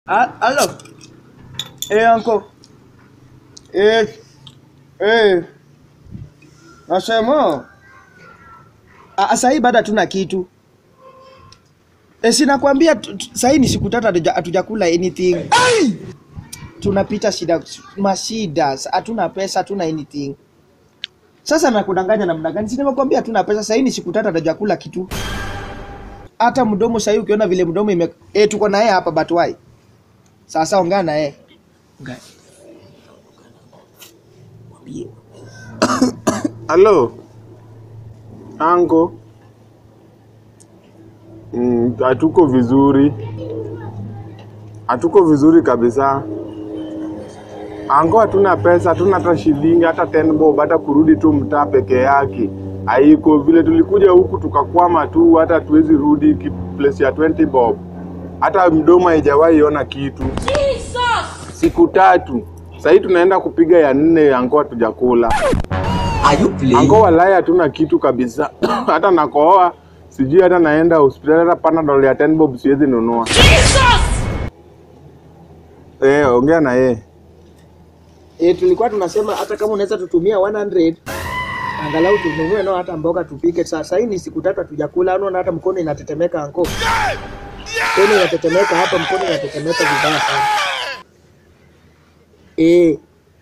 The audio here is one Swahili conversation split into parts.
Ah, Hello. Eh, uncle. Eh, eh. Nasema. Ah, sahii bado hatuna kitu. Eh, sinakwambia tu- tu- sahii ni siku tatu hatuja- hatujakula anything. Tunapita shida mashida, sa- hatuna pesa, hatuna anything. Sasa nakudanganya namna gani? Si nimekwambia hatuna pesa, sahii ni siku tatu hatujakula kitu. Hata mdomo sahii ukiona vile mdomo ime eh, tuko na yeye hapa but why? Sasa ongea na yeye. Ongea. Mwambie. Halo ango, Mm, hatuko vizuri, hatuko vizuri kabisa ango, hatuna pesa, hatuna hata shilingi hata 10 bob, hata kurudi tu mtaa peke yake haiko. Vile tulikuja huku tukakwama tu, hata hatuwezi rudi ki- place ya 20 bob, hata mdomo haijawahi ona kitu siku tatu. Sahii tunaenda kupiga ya nne, ango hatujakula Are you playing? Ango walai hatuna kitu kabisa. hata nakooa sijui hata naenda hospitali hata panadol ya 10 bob siwezi nunua. Eh, ongea na yeye. Eh, tulikuwa tunasema hata kama unaweza tutumia 100 angalau tununue nao hata mboga tupike. Sasa hii ni siku tatu hatujakula, unaona hata mkono inatetemeka anko. Mkono inatetemeka hapa, mkono inatetemeka vibaya sana. Eh.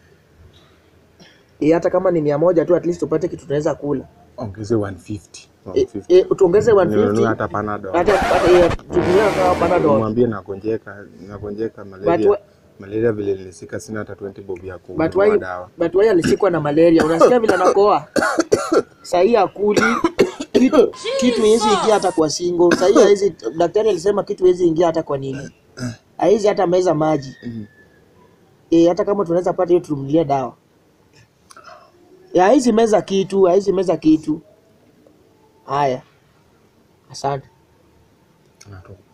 Eh, hata kama ni mia moja tu at least tupate kitu tunaweza kula. Ongeze 150. Eh, eh, tuongeze Ninunue 150 hata panadol. hata hata eh, tutumie kama panadol. Mwambie nagonjeka, nagonjeka But malaria. wa- Malaria vile nilisika sina hata 20 bob ya But kununua why, dawa. but why alishikwa na malaria? Unasikia vile anakoa? Sahii akuli kitu kitu hizi ingia hata kwa singo. Sahii hizi daktari alisema kitu hizi ingia hata kwa nini? Haizi hata meza maji. Eh, hata kama tunaweza pata hiyo tumlie dawa. Ya hizi meza kitu, hizi meza kitu. Haya. Asante. Tunatoka.